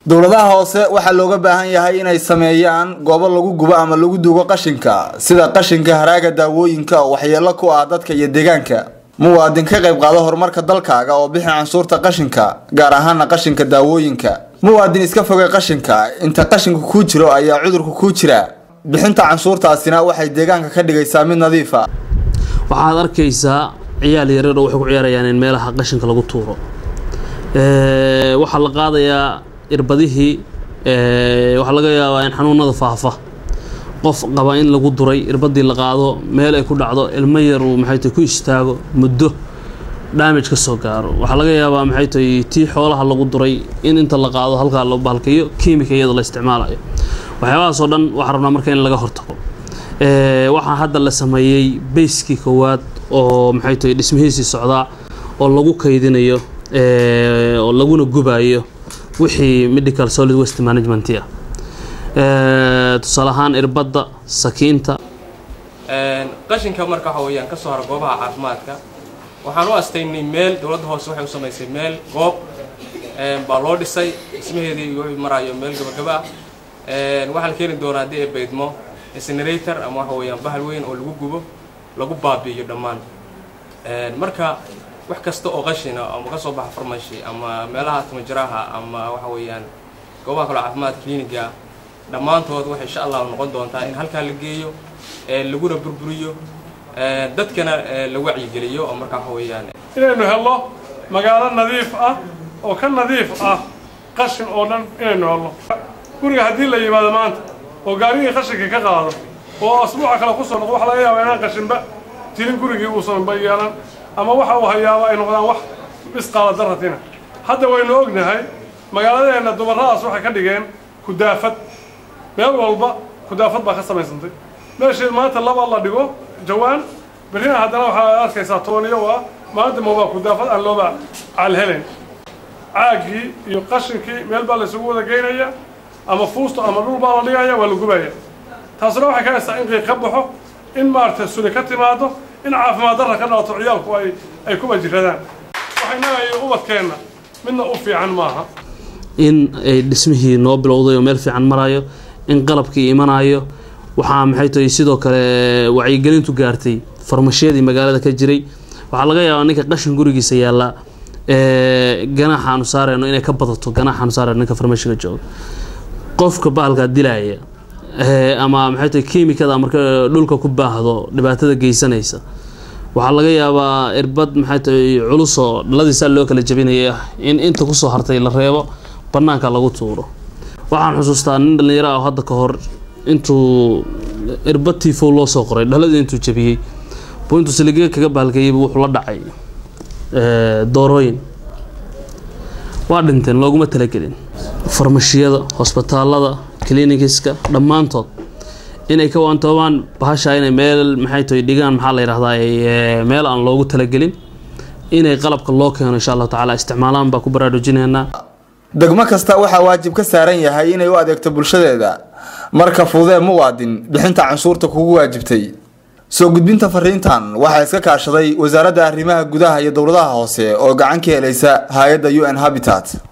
dowladaha hoose waxaa looga baahan yahay inay sameeyaan goobo lagu gubo ama lagu duugo qashinka sida qashinka haraaga daawooyinka oo waxyeelo ku ah dadka iyo deegaanka muwaadin ka qayb qaado horumarka dalkaaga oo bixi canshuurta qashinka gaar ahaana qashinka daawooyinka muwaadin iska fogay qashinka inta qashinku kuu jiro ayaa cudurku kuu jira bixinta canshuurtaasina waxay deegaanka ka dhigaysaa mid nadiifa waxaad arkaysaa ciyaal yaryar oo waxay ku ciyaarayaan in meelaha qashinka lagu tuuro waxaa la qaadayaa irbadihii waxaa laga yaabaa in xanuunada faafa qof qaba in lagu duray irbadii la qaado meel ay ku dhacdo ilmo yar uu maxay tahay ku istaago muddo damage ka soo gaaro waxaa laga yaabaa maxay tahay tii xoolaha lagu duray in inta la qaado halkaa loo bahalkayo kiimika iyada la isticmaalayo waxyaabahaasoo dhan waxaa rabnaa marka in laga hortago waxaa hadda la sameeyey bayskii koowaad oo maxay tahay dhismihiisii socdaa oo lagu kaydinayo oo laguna gubayo wixii medical solid waste management ah tusaale ahaan irbadda sakiinta qashinka marka waxa weeyaan ka soo hara goobaha caafimaadka waxaan u astaynay meel dowladda hoose waxay u samaysay meel goob baa loo dhisay dhismaheedii wuxuu marayo meel gabagaba ah waxaa la keeni doonaa haddii ay baydmo incinerator ama waxa weeyaan bahal weyn oo lagu gubo lagu baabi'iyo dhammaan marka wax kasta oo qashina ama ka soo baxa farmashi ama meelaha timajaraha ama waxa weeyaan goobaha kaloo caafimaad cliniga dhammaantood waxay insha allah noqon doontaa in halkaa la geeyo laguna burburiyo dadkana la wacyigeliyo oo markaa waxa weeyaan inaynu helno magaalo nadiif ah oo ka nadiif ah qashin oo dhan inaynu helno guriga haddii la yimaado maanta oo gaarigii qashinka ka qaado oo asbuuca kale ku soo noqdo waxa laga yaabaa inaan qashinba jirin gurigii uusanba yeelan ama waxa uu hayaaba ay noqdaan wax misqaala daratina hadda waynu ognahay magaaladeenna dumarradaas waxay ka dhigeen kudaafad meel walba kudaafad baa ka samaysantay meeshii maanta laba la dhigo jawaan berrina haddana waxaa arkaysaa tooniyo ah maanta mobaa kudaafad aan looba calhelen caaggii iyo qashinkii meel baa laysugu wada geynaya ama fuusto ama dhul baa la dhigaya waa la gubaya taasuna waxay ka haysaa in qiiq ka baxo in maaragtay suli ka timaado in caafimaad darra ka dhalato ciyaalku ay ay ku wajiradaan waxaynahayo ubadkeenna midna u fiican maaha in ay dhismihii noo bilowday oo meel fiican marayo in qalabkii imanayo waxaa maxay tahay sidoo kale wacyigelintu gaartay farmashiyadii magaalada ka jiray waxaa laga yaabaa ninka qashin gurigiisa yaalla ganaaxa aanu saareyno inay ka badato ganaaxa aanu saareyno ninka farmashiga jooga qofka bahalkaa dilaaya ama maxay tahay kiimikada marka dhulka ku baahdo dhibaatada geysanaysa waxaa laga yaabaa irbad maxay tahay culusoo dhaladiisaa loo kala jabinaya in inta kusoo hartay la reebo banaanka lagu tuuro waxaan xusuustaa nin dhallinyaro ah oo hadda ka hor intuu irbad tifow loo soo qoray dhaladii intuu jabiyey buu intuu saliga kaga bahalkayeybu wuxuu la dhacay doorooyin waa dhinteen looguma talagelin farmashiyada hosbitaalada clinikiska dhammaantood inay ka waantoobaan bahashaa inay meel maxay tahay dhigaan maxaa la yidhahdaa meel aan loogu talagelin inay qalabka loo keeno insha allahu tacaala isticmaalaan baa ku baraarujinaynaa degmo kasta waxaa waajib ka saaran yahay inay u adeegto bulshadeeda marka fudee muwaadin bixinta canshuurta kugu waajibtay soo gudbinta fariintan waxaa iska kaashaday wasaaradda arrimaha gudaha iyo dowladaha hoose oo gacan ka helaysa hay-adda u n habitat